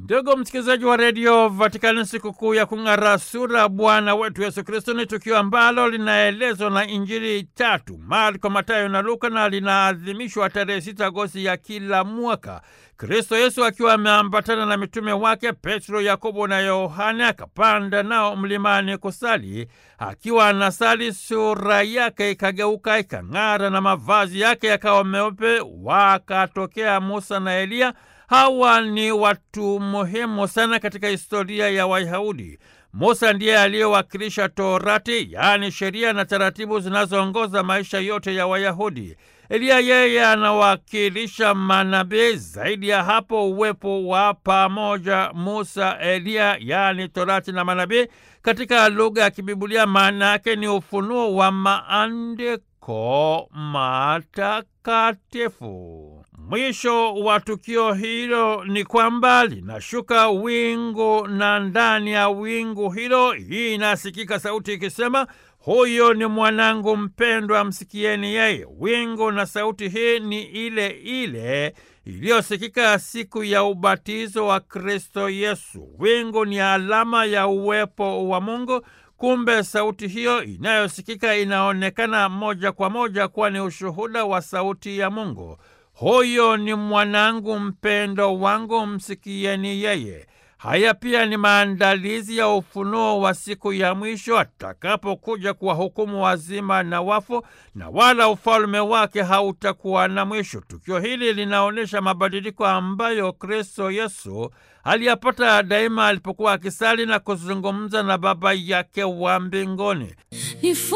Ndugu msikilizaji wa redio Vatikani, sikukuu ya kung'ara sura Bwana wetu Yesu Kristo ni tukio ambalo linaelezwa na Injili tatu Marko, Matayo na Luka, na linaadhimishwa tarehe sita Agosti ya kila mwaka. Kristo Yesu akiwa ameambatana na mitume wake Petro, Yakobo na Yohane akapanda nao mlimani kusali. Akiwa anasali, sura yake ikageuka ikang'ara, na mavazi yake yakawa meupe. Wakatokea Musa na Eliya. Hawa ni watu muhimu sana katika historia ya Wayahudi. Musa ndiye aliyewakilisha Torati, yaani sheria na taratibu zinazoongoza maisha yote ya Wayahudi. Eliya yeye anawakilisha manabii. Zaidi ya hapo, uwepo wa pamoja Musa, Eliya, yaani Torati na manabii, katika lugha ya Kibibulia maana yake ni ufunuo wa maandiko matakatifu. Mwisho wa tukio hilo ni kwamba linashuka wingu na ndani ya wingu hilo hii inasikika sauti ikisema, huyo ni mwanangu mpendwa, msikieni yeye. Wingu na sauti hii ni ile ile iliyosikika siku ya ubatizo wa Kristo Yesu. Wingu ni alama ya uwepo wa Mungu. Kumbe sauti hiyo inayosikika inaonekana moja kwa moja kuwa ni ushuhuda wa sauti ya Mungu. Huyo ni mwanangu mpendo wangu, msikieni yeye. Haya pia ni maandalizi ya ufunuo wa siku ya mwisho atakapokuja kuwahukumu wazima na wafu, na wala ufalme wake hautakuwa na mwisho. Tukio hili linaonyesha mabadiliko ambayo Kristo Yesu aliyapata daima alipokuwa akisali na kuzungumza na Baba yake wa mbinguni.